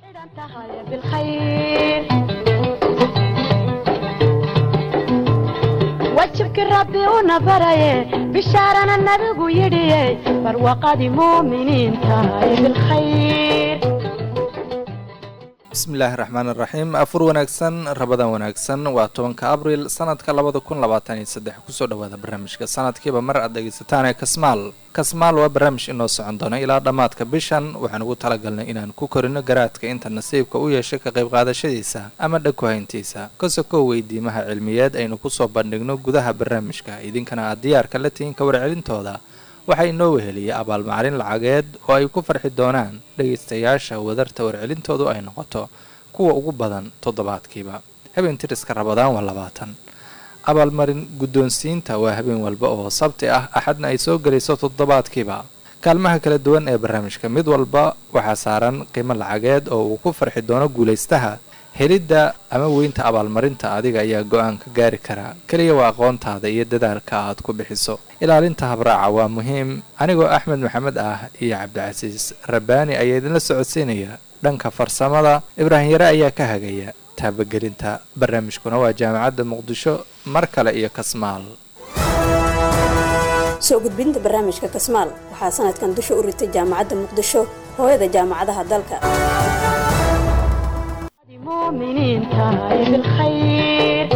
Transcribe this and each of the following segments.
wajibki rabbi una baraye bishaarana nabigu yidhiye barwaqadii muuminiinta bilkhayr bismillaahi raxmaan iraxiim afur wanaagsan rabadan wanaagsan waa tobanka abriil sanadka labada kun labaatan iyo saddex kusoo dhawaada barnaamijka sanadkiiba mar aad dhegaysataan ee kasmaal kasmaal waa barnaamij inoo socon doona ilaa dhammaadka bishan waxaan ugu talagalnay inaan ku korino garaadka inta nasiibka u yeeshay ka qayb qaadashadiisa ama dhag ku-hayntiisa kasokow weydiimaha cilmiyeed aynu kusoo bandhigno gudaha barnaamijka idinkana aad diyaarka la tihiin ka warcelintooda waxaa inoo weheliyay abaalmacrin lacageed oo ay ku farxi doonaan dhegaystayaasha wadarta warcelintoodu ay noqoto kuwa ugu badan toddobaadkiiba habeen tiriska rabadaan waa labaatan abaalmarin guddoonsiinta waa habeen walba oo sabti ah axadna ay soo gelayso toddobaadkiiba kaalmaha kala duwan ee barnaamijka mid walba waxaa saaran qiimo lacageed oo uu ku farxi doono guulaystaha helidda ama weynta abaalmarinta adiga ayaa go-aan ka gaari karaa keliya waa aqoontaada iyo dadaalka aad ku bixiso ilaalinta habraaca waa muhiim anigoo axmed maxamed ah iyo cabdicasiis rabbaani ayaa idinla socodsiinaya dhanka farsamada ibraahim yare ayaa ka hagaya taabagelinta barnaamijkuna waa jaamacadda muqdisho mar kale iyo kasmaal soo gudbinta barnaamijka kasmaal waxaa sanadkan dusha u ritay jaamacadda muqdisho hooyada jaamacadaha dalka muuminiinta bilkhayr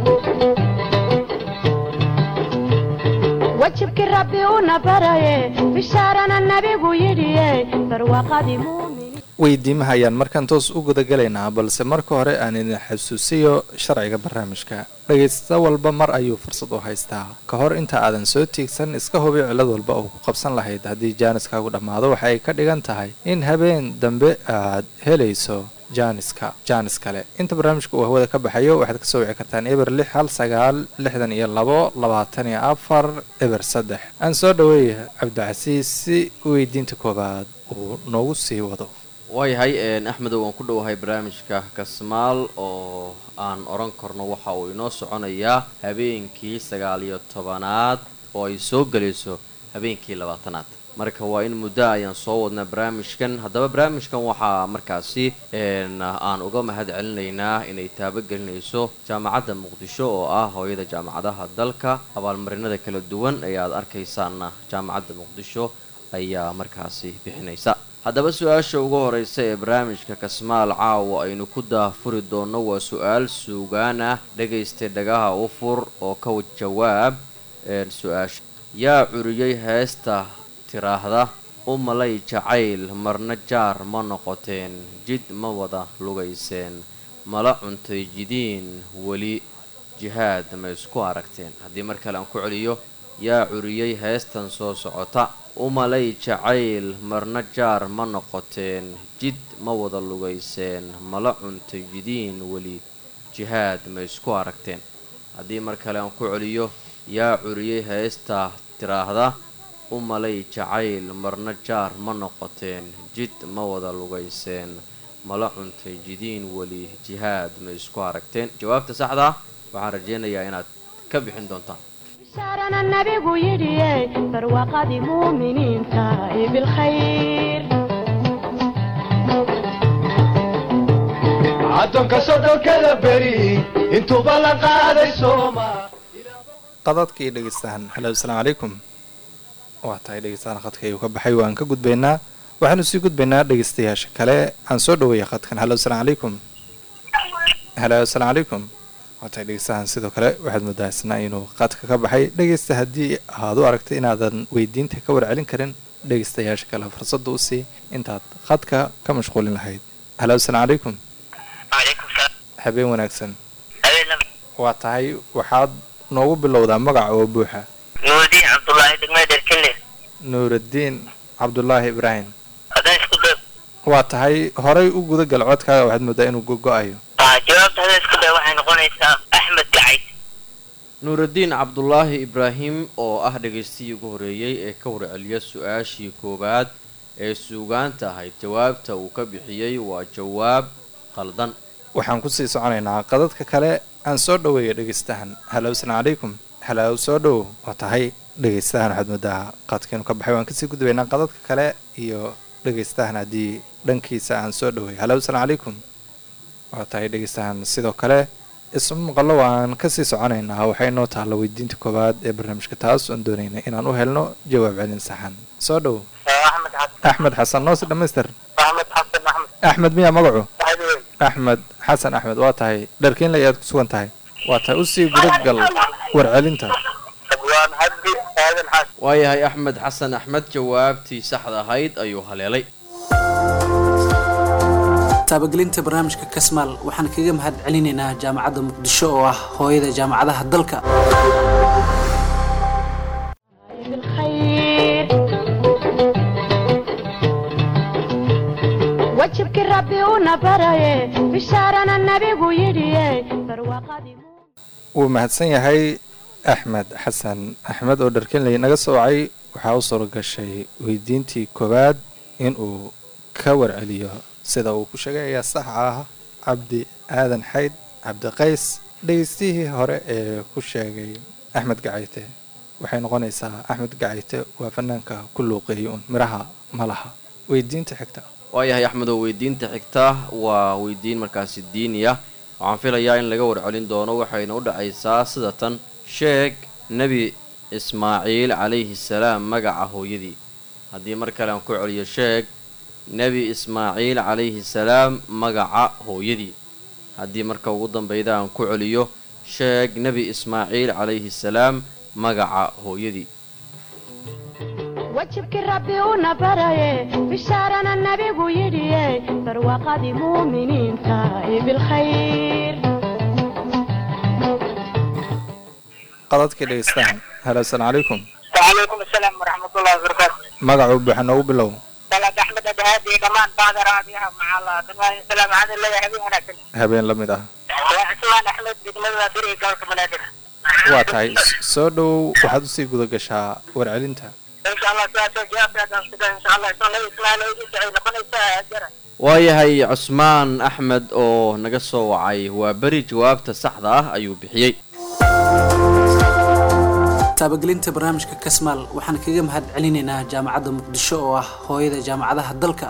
wajibki rabbi una baraye bishaarana nabigu yidhiye barwaqadii muuminiin weydiimaha ayaan markaan toos u gudagalaynaa balse marka hore aan idin xasuusiyo sharciga barnaamijka dhagaysta walba mar ayuu fursad u haystaa ka hor inta aadan soo tiigsan iska hubi cilad walba oo ku qabsan lahayd haddii jaaniskaagu dhammaado waxa ay ka dhigan tahay in habeen dambe aad helayso jaaniska jaanis kale inta barnaamijka uu hawada ka baxayo waxaad kasoo wici kartaan eber lix hal sagaal lixdan iyo labo labaatan iyo afar eber saddex aan soo dhaweeya cabdicasiis si weydiinta koowaad uu noogu sii wado waayahay axmedow waan ku dhowahay barnaamijka kasmaal oo aan odhan karno waxa uu inoo soconayaa habeenkii sagaal iyo tobanaad oo ay soo gelayso habeenkii labaatanaad marka waa in muddo ayaan soo wadnaa barnaamijkan haddaba barnaamijkan waxaa markaasi aan uga mahad celinaynaa inay taabagelinayso jaamacadda muqdisho oo ah hooyada jaamacadaha dalka abaalmarinada kala duwan ee aad arkaysaanna jaamacadda muqdisho ayaa markaasi bixinaysa haddaba su-aasha ugu horeysa ee barnaamijka kasmaal caawa aynu ku daahfuri doonno waa su-aal suugaan ah dhagaystay dhagaha u fur oo ka jawaab su-aasha yaa curiyey heesta tiraahda u malay jacayl marna jaar ma noqoteen jid ma wada lugayseen mala cuntay jidiin weli jihaad ma isku aragteen haddii mar kale aan ku celiyo yaa curiyey heestan soo socota u malay jacayl marna jaar ma noqoteen jid ma wada lugayseen mala cuntay jidiin weli jihaad ma isku aragteen haddii mar kale aan ku celiyo yaa curiyey heesta tiraahda u malay jacayl marna jaar ma noqoteen jid ma wada lugayseen mala cuntay jidiin weli jihaad ma isku aragteen jawaabta saxdaa waxaan rajaynayaa inaad ka bixin doontaan bishaarana nabigu yidhiye barwaqadii muuminiinta bilkhayr addoonka soddonkada beri intuuba la qaaday sooma qadadkii dhegeystahan halo asalaamu calaykum waa tahay dhegeystahan khadka ayuu ka baxay waan ka gudbaynaa waxaanu sii gudbaynaa dhegeystayaasha kale aan soo dhaweeya khadkan halo asalaamu calaykum halo asalaamu calaykum waa tahay dhegeystahan sidoo kale waxaad moodaasnaa inuu khadka ka baxay dhegeysta haddii aad u aragtay inaadan weydiinta ka warcelin karin dhegeystayaasha kale fursadda u sii intaad khadka ka mashquulin lahayd halo asalaamu calaykum habeen wanaagsan waa tahay waxaad noogu bilowdaa magaca oo buuxa nuudiin cabdullaahi degmada dherkelle nuuraddiin cabdulaahi ibraahim haddaan isku da waa tahay horay u guda gal codkaaga waxaad moodaa inuu gogo-ayo aa jawaabta haddaan isku da waxay noqonaysaa axmed gacayd nuuraddiin cabdulaahi ibraahim oo ah dhagaystihii ugu horeeyey ee ka warceliya su-aashii koowaad ee suugaanta ahayd jawaabta uu ka bixiyey waa jawaab qaldan waxaan kusii soconaynaa qadadka kale aan soo dhaweeya dhegeystahan halow asalaamu calaykum halow soo dhowow waa tahay dhegeystahan waxaad moodaa qadkiinu ka baxay waan kasii gudbaynaa qadadka kale iyo dhegeystahan haddii dhankiisa aan soo dhoway halo asalaamu calaykum waa tahay dhegeystahan sidoo kale isma maqallo waan kasii soconaynaa waxay noo taalla weydiinta koowaad ee barnaamijka taas oon doonaynay inaan u helno jawaab celin saxan soo dhow axmed xasan axmed xasan noos dhamaystir axmed xasan axmed axmed miyaa magacu waxaad axmed xasan axmed waa tahay dharkiinle ayaad ku sugan tahay waa tahay usii gudagal warcelinta abwaan cabdi aadan xasan waayahay axmed xasan axmed jawaabtii saxda ahayd ayuu haleelay taabagelinta barnaamijka kasmaal waxaan kaga mahad celinaynaa jaamacadda muqdisho oo ah hooyada jaamacadaha dalka بالخير wajibkii rabbi una baraye bishaarana nabigu yidhiye barwaaqadii wuu mahadsan yahay axmed xasan axmed oo dharkinley naga soo wacay waxaa u suura gashay weydiintii koowaad inuu ka warceliyo sida uu ku sheegay ayaa sax ah cabdi aadan xayd cabdi qays dhegeystihii hore ee ku sheegay axmed gacayte waxay noqonaysaa axmed gacayte waa fanaanka ku luuqeeyay uun midhaha malaha weydiinta xigta waayahay axmed oo weydiinta xigta waa weydiin markaasi diini ah waxaan filayaa in laga warcelin doono waxayna u dhacaysaa sida tan sheeg nebi ismaaciil calayhi salaam magaca hooyadii haddii mar kale aan ku celiyo sheeg nebi ismaaciil calayhi salaam magaca hooyadii haddii marka ugu dambeyda aan ku celiyo sheeg nebi ismaaciil calayhi salaam magaca hooyadii wajibkii rabbi una baraye bishaarana nabigu yidhiye barwaaqadii muuminiinta ee bilkhayr qadadkii dhegeystaan halo asalaamu calaykum wacalaykum asalaam waraxmatullahi wabarakaatu magacuu buuxa noogu bilow salaad axmed adahaadi dhammaan bacda raadiyaha macala dhammaan salaam waxaan leeyahay habeen wanaagsan habeen la mid ah waa cismaan axmed degmada beri gobolka banaadir waa tahay soo dhow waxaad usii guda gashaa warcelinta insha allah sidaasoo jawaabtaadaan sida insha allah isla ismaal ay noqonaysaa jara waayahay cusmaan axmed oo naga soo wacay waa beri jawaabta saxda ah ayuu bixiyey taabagelinta barnaamijka kasmaal waxaan kaga mahad celinaynaa jaamacadda muqdisho oo ah hooyada jaamacadaha dalka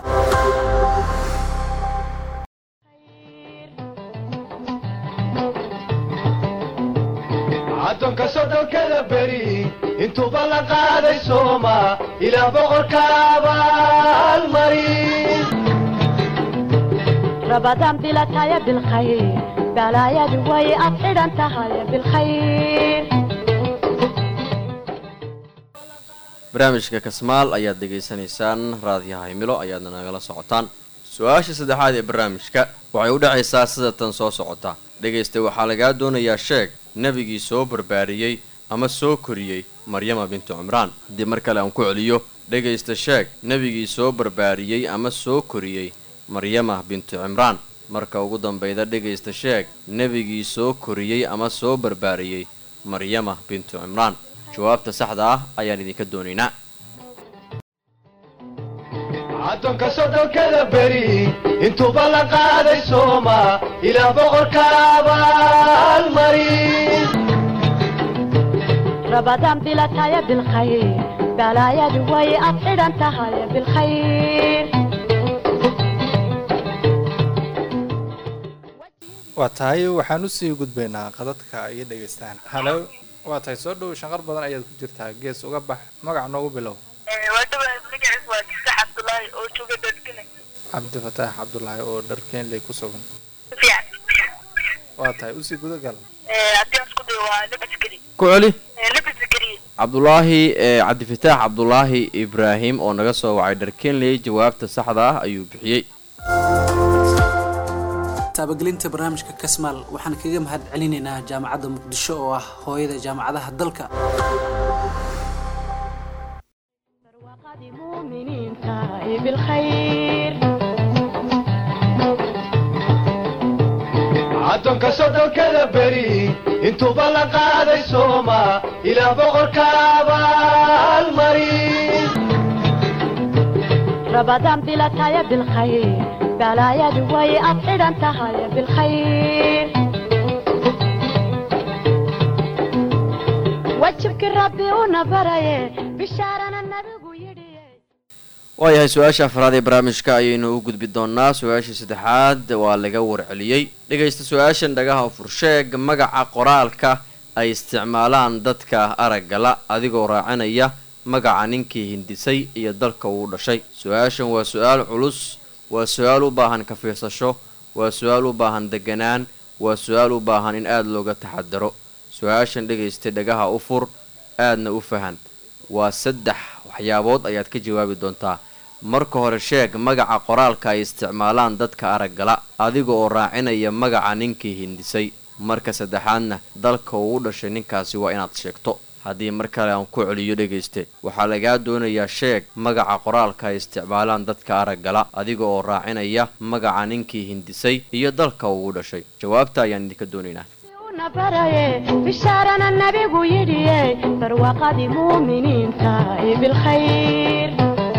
addoonka soddonkada beri intuuba la qaaday sooma ilaah boqorka abaalmarin rabadaan bilataya bilkhayr balaayadu way ad xidhan tahay bilkhayr barnaamijka kasmaal ayaad dhegaysanaysaan raadiyaha himilo ayaadna nagala socotaan su-aasha saddexaad ee barnaamijka waxay u dhacaysaa sida tan soo socota dhegaysta waxaa lagaa doonayaa sheeg nebigii soo barbaariyey ama soo koriyey maryama bintu cimraan haddii mar kale aan ku celiyo dhegaysta sheeg nebigii soo barbaariyey ama soo koriyey maryama bintu cimraan marka ugu dambeyda dhegaysta sheeg nebigii soo koriyey ama soo barbaariyey maryama bintu cimraan jawaabta saxda ah ayaan idinka doonaynaa addoonka soddonkada beri intuuba la qaaday sooma ilaah boqorka abaalmarin rabadaan bilataya bilkhayr balaayadu way ad xidhan tahay bilkhayr waa tahay waxaan usii gudbaynaa qadadka iyo dhegeystaan halo waa tahay soo dhow shanqar badan ayaad ku jirtaa gees uga bax magac noogu bilow waa dhawa magaciis waa jisax cabdullaahi oo jooga dadkine cabdifataax cabdulaahi oo dharkeenley ku sugan fiican waa tahay usii gudagal haddii aan isku dayo waa laba askari ku celi laba askari cabdulaahi ee cabdifataax cabdulaahi ibraahim oo naga soo wacay dharkenley jawaabta saxda ah ayuu bixiyey taabagelinta barnaamijka kasmaal waxaan kaga mahad celinaynaa jaamacadda muqdisho oo ah hooyada jaamacadaha dalka barwaaqadii muuminiinta ee bilkhayr addoonka soddonkada beri intuuba la qaaday sooma ilaah boqorka abaalmarin rabadaan bilataya bilkhayr balaayadu way ad xidhan tahay bilkhayr wajibkii rabbi una baraye bishaarana nabigu yidhiye waayahay su-aasha afraad ee barnaamijka ayaynu u gudbi doonaa su-aashii saddexaad waa laga warceliyey dhegaysta su-aashan dhagaha fursheeg magaca qoraalka ay isticmaalaan dadka araggala adigoo raacinaya magaca ninkii hindisay iyo dalka uu dhashay su-aashan waa su-aal culus waa su-aal u baahan ka fiirsasho waa su-aal u baahan deganaan waa su-aal u baahan in aada looga taxadaro su-aashan dhegaystay dhagaha u fur aadna u fahan waa saddex waxyaabood ayaad ka jawaabi doontaa marka hore sheeg magaca qoraalka ay isticmaalaan dadka araggala adiga oo raacinaya magaca ninkii hindisay marka saddexaadna dalka uu u dhashay ninkaasi waa inaad sheegto haddii mar kale aan ku celiyo dhegayste waxaa lagaa doonayaa sheeg magaca qoraalka ay isticmaalaan dadka araggala adiga oo raacinaya magaca ninkii hindisay iyo dalka uu u dhashay jawaabta ayaan idinka doonaynaa una baraye bishaarana nabigu yidhiye barwaaqadii muuminiinta ee bilkhayr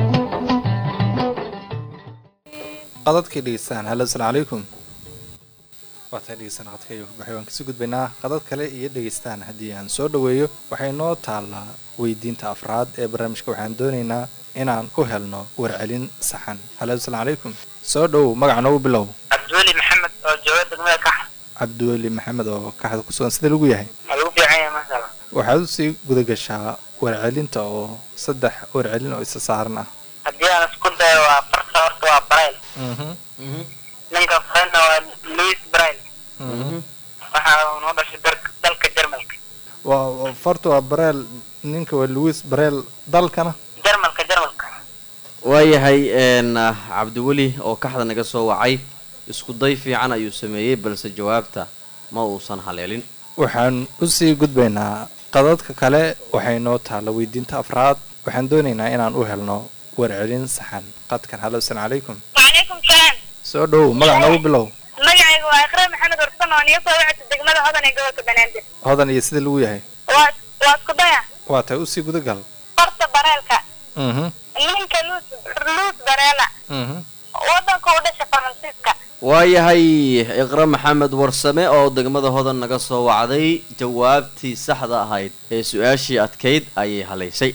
qadadkii dhegeystaan halo asalaamu calaykum waatay dhegeystaan qadka iyo kubaxay waan kasii gudbaynaa qadad kale iyo dhegeystaan haddii aan soo dhaweeyo waxay noo taallaa weydiinta afraad ee barnaamijka waxaan doonaynaa inaan u helno warcelin saxan halo asalaamu calaykum soo dhowow magaca noogu bilow cabdiweli maxamed oo jooga degmada kax cabdiweli maxamed oo kaxda ku sugan sida lagu yahay waa lagu fiican yahay maasala waxaad usii guda gashaa warcelinta oo saddex warcelin oo isa saaran ah haddii aan isku dayo waa farta horta waa brail ninka farena waa louis brail waxa uu noo dhashay dar- dalka jarmalka waa farta waa bareel ninka waa louis bareel dalkana jarmalka jarmalka waayahay n cabdiweli oo kaxda naga soo wacay isku day fiican ayuu sameeyey balse jawaabta ma uusan haleelin waxaan usii gudbaynaa qadadka kale waxay noo taalla weydiinta afraad waxaan doonaynaa inaan u helno warcelin saxan qadkan halo asalaamu calaykum وعليكم السلام soo dhowow magac noogu bilow magacaygu waa iqra maxamed warsan oo niga soo wacta degmada hodan ee gobolka banaadir hodan iyo sida lagu yahay waa waa isku daya waa tahay usii gudagal farta bareelka mhm ninka luus luus bareela mhm wadanka u dhasha faransiiska waayahay iqra maxamed warsame oo degmada hodan naga soo wacday jawaabtii saxda ahayd ee su-aashii adkayd ayay halaysay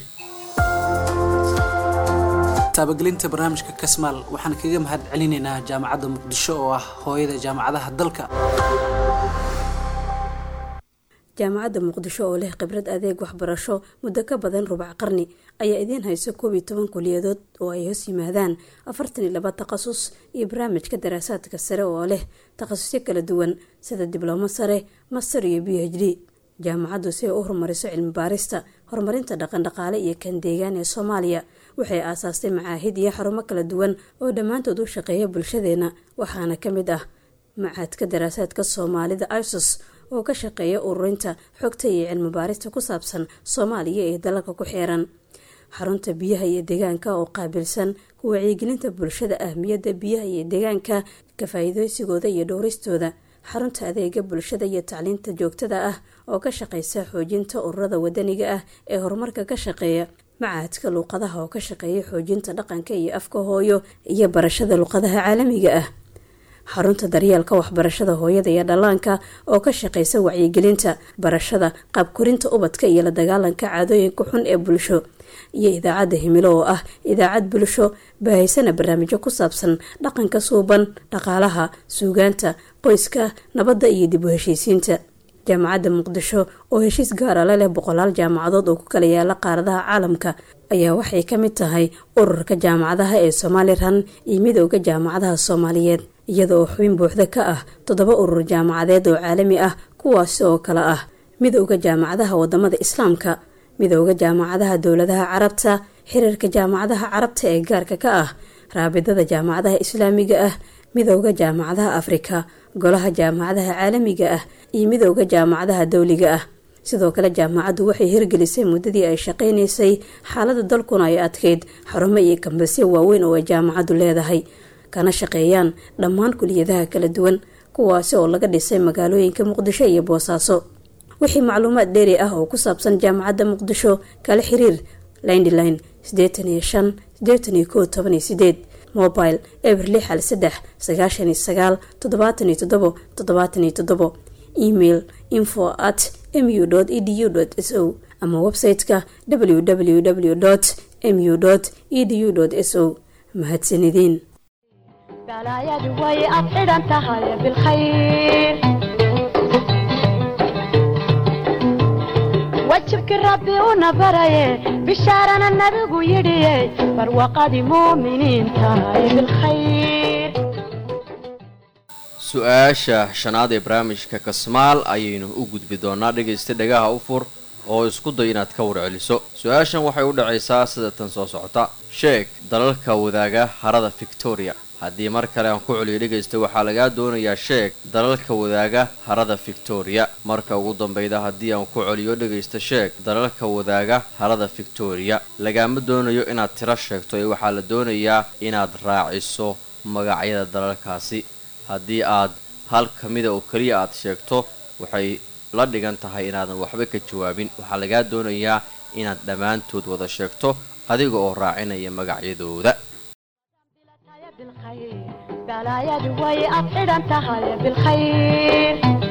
taabagelinta barnaamijka kasmaal waxaan kaga mahad celinaynaa jaamacadda muqdisho oo ah hooyada jaamacadaha dalka jaamacadda muqdisho oo leh khibrad adeeg waxbarasho muddo ka badan rubac qarni ayaa idiin hayso koob iyo toban kuliyadood oo ay hoos yimaadaan afartan iyo laba takhasus iyo barnaamijka daraasaadka sare oo leh takhasusyo kala duwan sida diblomo sare master iyo b h d jaamacaddu si ay u horumariso cilmi baarista horumarinta dhaqandhaqaale iyo kan deegaan ee soomaaliya waxay aasaastay macaahid iyo xarumo kala duwan oo dhammaantood u shaqeeya bulshadeena waxaana ka mid ah macaadka daraasaadka soomaalida isos oo ka shaqeeya ururinta xogta iyo cilmi baarista ku saabsan soomaaliya ee dalalka ku xeeran xarunta biyaha iyo deegaanka oo qaabilsan ku wacyigelinta bulshada ahmiyadda biyaha iyo deegaanka ka faa-iideysigooda iyo dhowristooda xarunta adeega bulshada iyo tacliinta joogtada ah oo ka shaqeysa xoojinta ururada wadaniga ah ee horumarka ka shaqeeya macaadka luuqadaha oo ka shaqeeya xoojinta dhaqanka iyo afka hooyo iyo barashada luuqadaha caalamiga ah xarunta daryeelka waxbarashada hooyada iyo dhallaanka oo ka shaqeysa wacyigelinta barashada qaabkorinta ubadka iyo la dagaalanka caadooyinka xun ee bulsho iyo idaacadda himilo oo ah idaacad bulsho baahaysana barnaamijyo ku saabsan dhaqanka suuban dhaqaalaha suugaanta qoyska nabadda iyo dib u heshiisiinta jaamacadda muqdisho oo heshiis gaara la leh boqolaal jaamacadood oo ku kala yaala qaaradaha caalamka ayaa waxay ka mid tahay ururka jaamacadaha ee somalilan iyo midooda jaamacadaha soomaaliyeed iyada oo xubin buuxda ka ah toddoba urur jaamacadeed oo caalami ah kuwaasi oo kale ah midooda jaamacadaha wadamada islaamka midooda jaamacadaha dowladaha carabta xiriirka jaamacadaha carabta ee gaarka ka ah raabidada jaamacadaha islaamiga ah midooda jaamacadaha afrika golaha jaamacadaha caalamiga ah iyo midooda jaamacadaha dowliga ah sidoo kale jaamacaddu waxay hirgelisay muddadii ay shaqaynaysay xaalada dalkuna ay adkeyd xarumo iyo kambasyo waaweyn oo ay jaamacaddu leedahay kana shaqeeyaan dhammaan kuliyadaha kala duwan kuwaasi oo laga dhisay magaalooyinka muqdisho iyo boosaaso wixii macluumaad dheeri ah oo ku saabsan jaamacadda muqdisho kala xiriir lindline sideetan iyo shan sideetan iyo kow toban iyo sideed mobile eber lix hal saddex sagaashan iyo sagaal toddobaatan iyo toddobo toddobaatan iyo toddobo email info at mu edu s o ama website-ka www mu edu s o mahadsanideen balaayadu way ad xidhan tahay bilkhayr wajibkii rabbi una baraye bishaarana nabigu yidhiye barwaqadii muuminiinta ee bilkhayr su-aasha shanaad ee barnaamijka kasmaal ayaynu u gudbi doonaa dhegaysta dhagaha u fur oo isku day inaad ka warceliso su-aashan waxay u dhacaysaa sida tan soo socota sheeg dalalka wadaaga harada victoria haddii mar kale aan ku celiyo dhegaysta waxaa lagaa doonayaa sheeg dalalka wadaaga harada victoria marka ugu dambeyda haddii aan ku celiyo dhegaysta sheeg dalalka wadaaga harada victoria lagaama doonayo inaad tiro sheegto ee waxaa la doonayaa inaad raaciso magacyada dalalkaasi haddii aad hal ka mida oo keliya aad sheegto waxay la dhigan tahay inaadan waxba ka jawaabin waxaa lagaa doonayaa inaad dhammaantood wada sheegto adiga oo raacinaya magacyadooda balaayadu way ad xidhan tahay bilkhayr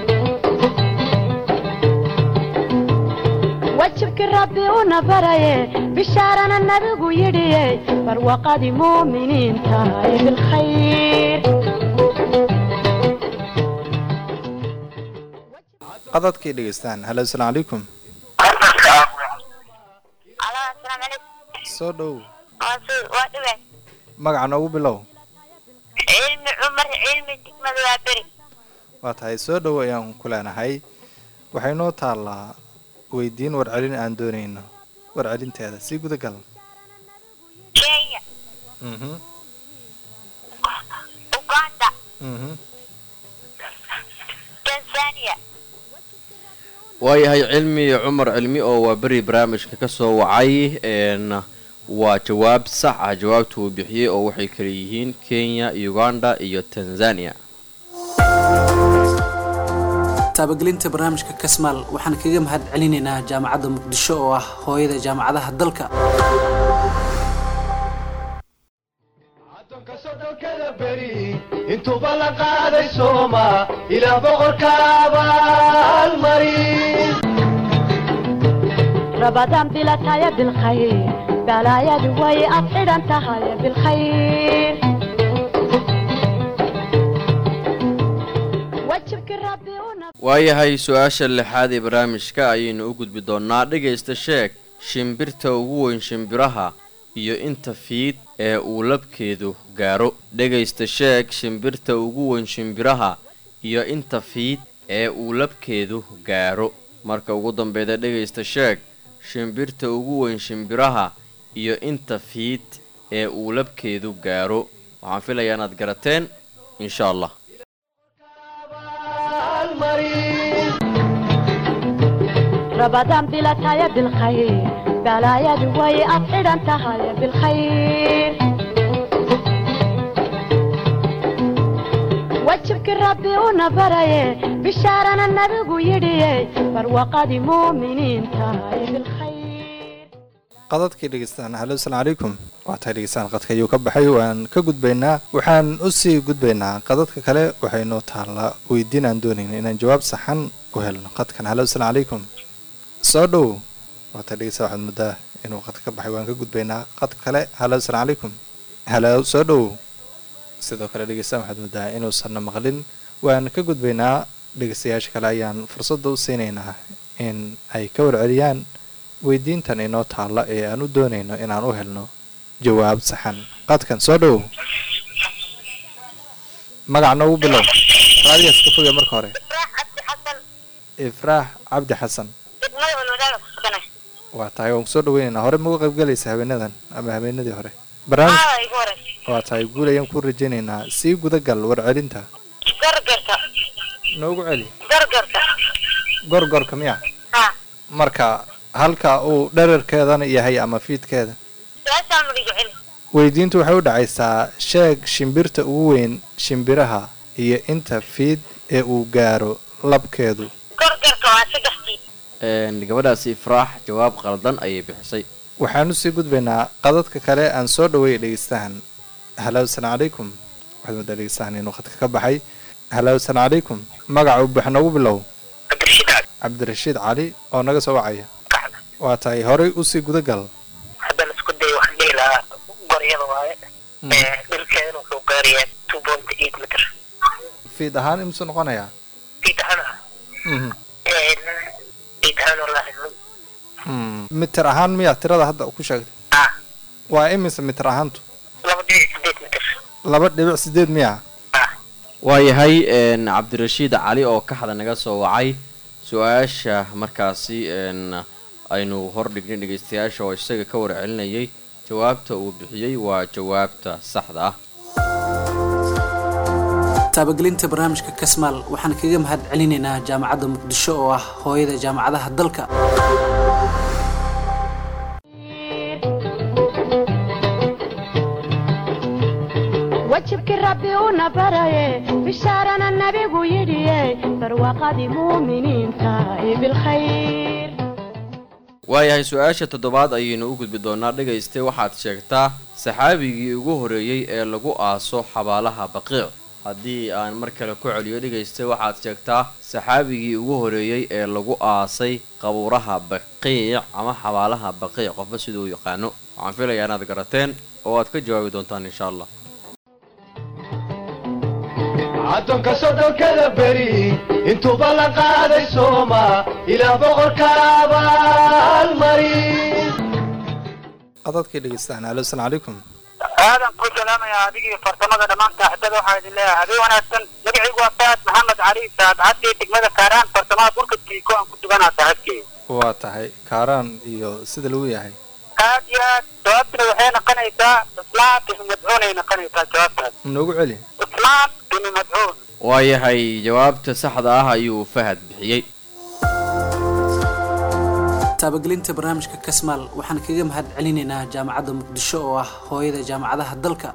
wajibkii rabbi una baraye bishaarana nabigu yidhiye barwaqadii muuminiinta ee bilkhayr qadadkay dhegeystaan halo asalaamu calaykum alo asalaamu calaykum soo dhow waa su waa dhibe magaca noogu bilow cilmi cumar cilmi degmada waa beri waa tahay soo dhow ayaan ku leenahay waxay noo taallaa weydiin warcelin aan doonayno warcelinteeda sii gudagal kenya mhm uganda mhm tanzania waayahay cilmi cumar cilmi oo waa beri barnaamijka ka soo wacay n waa jawaab sax ah jawaabta uu bixiyey oo waxay kala yihiin kenya uganda iyo tanzania taabagelinta barnaamijka kasmaal waxaan kaga mahad celinaynaa jaamacadda muqdisho oo ah hooyada jaamacadaha dalka addoonka soddonkada beri intuuba la qaaday sooma ilaah boqorka abaalmari rabadaan bilataya bilkhayr balaayadu way ad xidhan tahay bilkhayr wajibkii rabbi una waayahay su-aasha lixaad ee barnaamijka ayaynu u gudbi doonaa dhegaysta sheeg shimbirta ugu weyn shimbiraha iyo inta fiid ee uu labkeedu gaaro dhegaysta sheeg shimbirta ugu weyn shimbiraha iyo inta fiid ee uu labkeedu gaaro marka ugu dambeyda dhegaysta sheeg shimbirta ugu weyn shimbiraha iyo inta fiid ee uu labkeedu gaaro waxaan filayaa inaad garateen insha allah rabadaan bilataya bilkhayr balaayadu way ad xidhan tahay bilkhayr wajibkii rabbi una baraye bishaarana nabigu yidhiye barwaqadii muuminiinta ee bilkhayr qadadkii dhegeystaan halo asalaamu calaykum waa tahay dhegeystaan qadka ayuu ka baxay waan ka gudbaynaa waxaan usii gudbaynaa qadadka kale waxay noo taallaa weydiin aan doonayna inaan jawaab saxan u helno qadkan halo asalaamu calaykum soo dhow waa tahay dhegeysta waxaad muddaa inuu qadka ka baxay waan ka gudbaynaa qadka kale halo asalaamu calaykum halo soo dhow sidoo kale dhegeystaan waxaad muddaa inuusanna maqlin waan ka gudbaynaa dhegeystayaasha kale ayaan fursadda u siinaynaa in ay ka warceliyaan weydiintan inoo taalla ee aan u doonayno inaan u helno jawaab saxan qadkan soo dhow magac noogu bilow raadigaas ka foge marka hore ibraax cabdi xasan ifraax cabdi xasan degmada walwadaaga ku sugana waa tahay waan kusoo dhaweynaynaa hore magu qaybgalaysa habeenadan ama habeenadii hore barnaamij aa igu horeysa waa tahay guul ayaan ku rajaynaynaa sii gudagal warcelinta gargarka noogu celi gargarka gorgorka miya ha marka halka uu dherarkeedana yahay ama fiidkeeda su-aashaan magiga celi weydiintu waxay u dhacaysaa sheeg shimbirta ugu weyn shimbiraha iyo inta fiid ee uu gaaro labkeedu gargarka waa saddextii Een, gabadhaasi ifraax jawaab qaldan ayay bixisay waxaan usii gudbaynaa qadadka kale aan soo dhaweeyay dhegeystahan halo asalaamu calaykum waxaad moodaa dhegeystahan inuu khadka ka baxay halo asalaamu calaykum magaca uu buux noogu bilow cabdirashiid cali cabdirashiid cali oo naga soo wacaya waa tahay horey usii gudagal hadda laisku dayo waxaan dhihi lahaa goryada waaye dhulkeedana wuxuu gaarayaa two point eight meter fiid ahaan imsuu noqonayaa fiid ahaan ah Mhm. fiid ahaan wallaahi Mm. mitir ahaan miyaa tirada hadda ku sheegtay ah waa imise mitir ahaantu laba dhibic sideed meter laba dhibic sideed miyaa ah waayahay een, cabdirashiid cali oo kaxda naga soo wacay su-aasha markaasi een, aynu hordhignay dhegeystayaasha oo isaga ka warcelinayay jawaabta uu bixiyey waa jawaabta saxda ah taabagelinta barnaamijka kasmaal waxaan kaga mahad celinaynaa jaamacadda muqdisho oo ah hooyada jaamacadaha dalka wajibkii rabbi una baraye bishaarana nabigu yidhiye barwaaqadii muuminiinta ee bilkhayr waayahay su-aasha toddobaad ayaynu u gudbi doonaa dhegayste waxaad sheegtaa saxaabigii ugu horeeyey ee lagu aaso xabaalaha baqiic haddii aan mar kale ku celiyo dhegayste waxaad sheegtaa saxaabigii ugu horeeyey ee lagu aasay qabuuraha baqiic ama xabaalaha baqiic qofba siduu yaqaano waxaan filayaa inaad garateen oo aad ka jawaabi doontaan insha allah addoonka soddonkada beri intuuba la qaaday sooma ilaa boqorka abaalmari qadadkii dhegeystaan alo asalaamu calaykum aadan ku salaamayaa adigii farsamada dhammaan saaxiibada waxaa idin leeyahay habeen wanaagsan magacaygu waa faad maxamed cali saad caddii degmada kaaraan farsamada dhulka tiiko aan ku duganaa saaxiibkeyga waa tahay kaaraan iyo sida lagu yahay aad iyo aad jawaabtuna waxay noqonaysaa islaan binu madcuun ay noqonaysaa jawaabtaas noogu celi islaan binu madcuun waayahay jawaabta saxda ah ayuu fahad bixiyey taabagelinta barnaamijka kasmaal waxaan kaga mahad celinaynaa jaamacadda muqdisho oo ah hooyada jaamacadaha dalka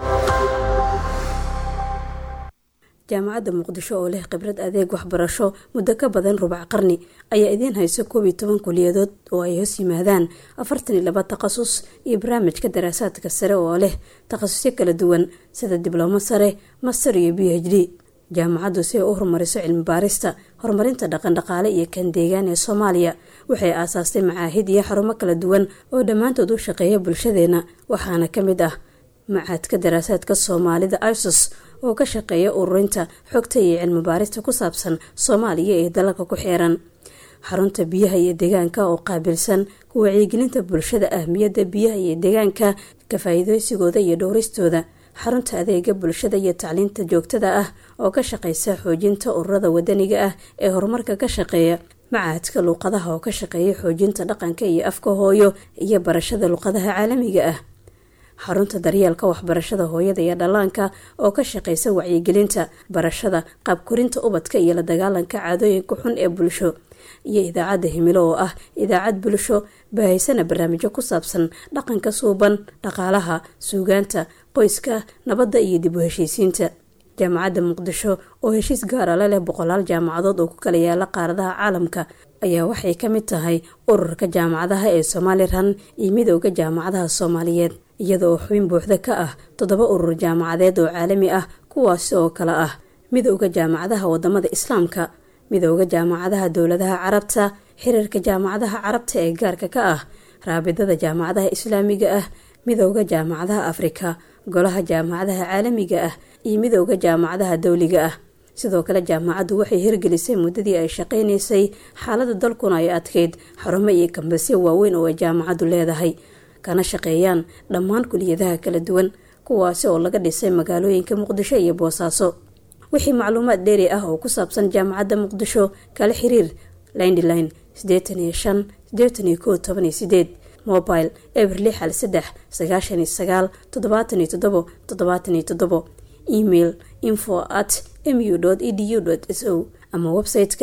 jaamacadda muqdisho oo leh khibrad adeeg waxbarasho muddo ka badan rubac qarni ayaa idiin hayso koob iyo toban kuliyadood oo ay hoos yimaadaan afartan iyo laba takhasus iyo barnaamijka daraasaadka sare oo leh takhasusyo kala duwan sida diblomo sare master iyo b h d jaamacaddu si ay u horumariso cilmi baarista horumarinta dhaqandhaqaale iyo kan deegaan ee soomaaliya waxay aasaastay macaahid iyo xarumo kala duwan oo dhammaantood u shaqeeya bulshadeena waxaana ka mid ah macaadka daraasaadka soomaalida isos oo ka shaqeeya ururinta xogta iyo cilmi baarista ku saabsan soomaaliya ee dalalka ku xeeran xarunta biyaha iyo deegaanka oo qaabilsan ku wacyigelinta bulshada ahmiyadda biyaha iyo deegaanka ka faa'iideysigooda iyo dhowristooda xarunta adeega bulshada iyo tacliinta joogtada ah oo ka shaqeysa xoojinta ururada wadaniga ah ee horumarka ka shaqeeya macahadka luuqadaha oo ka shaqeeya xoojinta dhaqanka iyo afka hooyo iyo barashada luuqadaha caalamiga ah xarunta daryeelka waxbarashada hooyada iyo dhallaanka oo ka shaqeysa wacyigelinta barashada qaabkorinta ubadka iyo la dagaalanka caadooyinka xun ee bulsho iyo idaacadda himilo oo ah idaacad bulsho baahaysana barnaamijyo ku saabsan dhaqanka suuban dhaqaalaha suugaanta qoyska nabadda iyo dib u heshiisiinta jaamacadda muqdisho oo heshiis gaara la leh boqolaal jaamacadood oo ku kala yaala qaaradaha caalamka ayaa waxay ka mid tahay ururka jaamacadaha ee somalilan iyo midooda jaamacadaha soomaaliyeed iyada oo xubin buuxda ka ah toddoba urur jaamacadeed oo caalami ah kuwaasi oo kale ah midooda jaamacadaha wadamada islaamka midooda jaamacadaha dowladaha carabta xiriirka jaamacadaha carabta ee gaarka ka ah raabidada jaamacadaha islaamiga ah midooda jaamacadaha afrika golaha jaamacadaha caalamiga ah iyo midooda jaamacadaha dowliga ah sidoo kale jaamacaddu waxay hirgelisay muddadii ay shaqaynaysay xaalada dalkuna ay adkeyd xarumo iyo kambasyo waaweyn oo ay jaamacaddu leedahay kana shaqeeyaan dhammaan kuliyadaha kala duwan kuwaasi oo laga dhisay magaalooyinka muqdisho iyo boosaaso wixii macluumaad dheeri ah oo ku saabsan jaamacadda muqdisho kala xiriir lindline sideetan iyo shan sideetan iyo koo toban iyo sideed mobile eber lix hal saddex sagaashan iyo sagaal toddobaatan iyo toddobo toddobaatan iyo toddobo email info at mu edu s o ama website-ka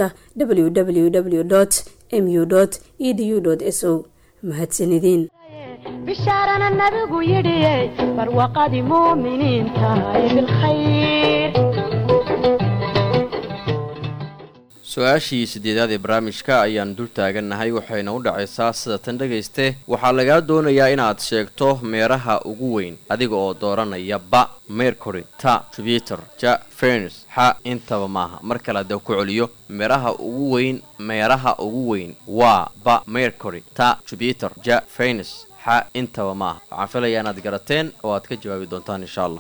www mu edu s o mahadsanideen bishaarana nabigu yidhiye barwaaqadii muuminiinta ee bilkhayr su-aashii sideedaad ee barnaamijka ayaan dul taagannahay waxayna u dhacaysaa sida tan dhegayste waxaa lagaa doonayaa inaad sheegto meeraha ugu weyn adiga oo dooranaya ba mercury ta jupiter ja venus xa intaba maaha mar kale haddee ku celiyo meeraha ugu weyn meeraha ugu weyn waa ba mercury ta jupiter ja venus xa intaba maaha waxaan filayaa inaad garateen oo aad ka jawaabi doontaan insha allah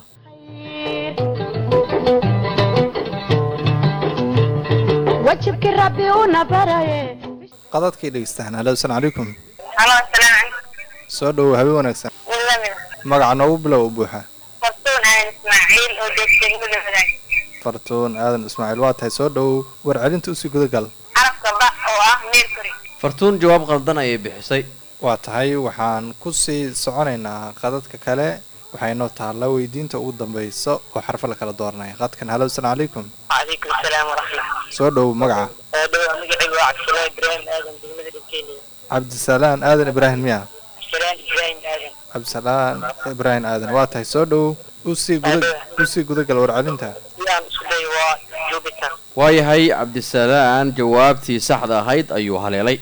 wajibkii rabbi una baraye qadadkay dhegeystaan halo asalaam calaykum halo asalaamu calaykum soo dhowow habeen wanaagsan wadamida magaca noogu bilow u buuxa fartuun aadan ismaaciil oo joogtay degmada wadaag fartuun aadan ismaaciil waa tahay soo dhowow warcelinta usii gudagal xarafka ba oo ah mercury fartuun jawaab qaldan ayay bixisay waa tahay waxaan kusii soconaynaa qadadka kale waxaynoo taalla weydiinta ugu dambayso oo xarfo la kala dooranaya qadkan halo asalaam calaykum calaykum asalaam waraxmat soo dhowow magaca oo dhow magacaygu waa cabdisalaan ibraahim aadan degmada dhibkeeliya cabdisalaan aadan ibraahim miya cabdisalaan ibraahim aadan cabdisalaan ibraahim aadan waa tahay soo dhowow usii guda usii gudagal warcelinta sidaan isku dayo waa jupiter waayahay cabdisalaan jawaabtii saxda ahayd ayuu haleelay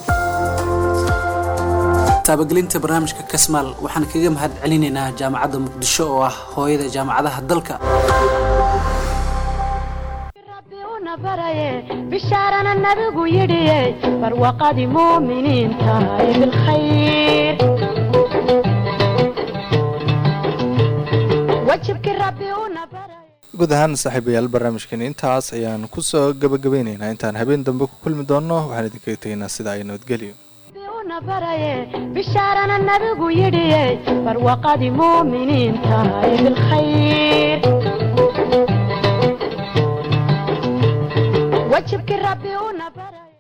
taabagelinta barnaamijka kasmaal waxaan kaga mahad celinaynaa jaamacadda muqdisho oo ah hooyada jaamacadaha dalka rabbi una baraye bishaarana nabigu yidhiye barwaqadii muuminiinta ee bilkhayr wajibkii rabbi una baraye guud ahaan saaxiibayaal barnaamijkeeni intaas ayaan kusoo gabagabeynaynaa intaan habeen dambe ku kulmi doonno waxaan idinkaga tegaynaa sida ay nabadgelyo rabbi una baraye bishaarana nabigu yidhiye barwaqadii muuminiinta ee bilkhayr wajibkii rabbi una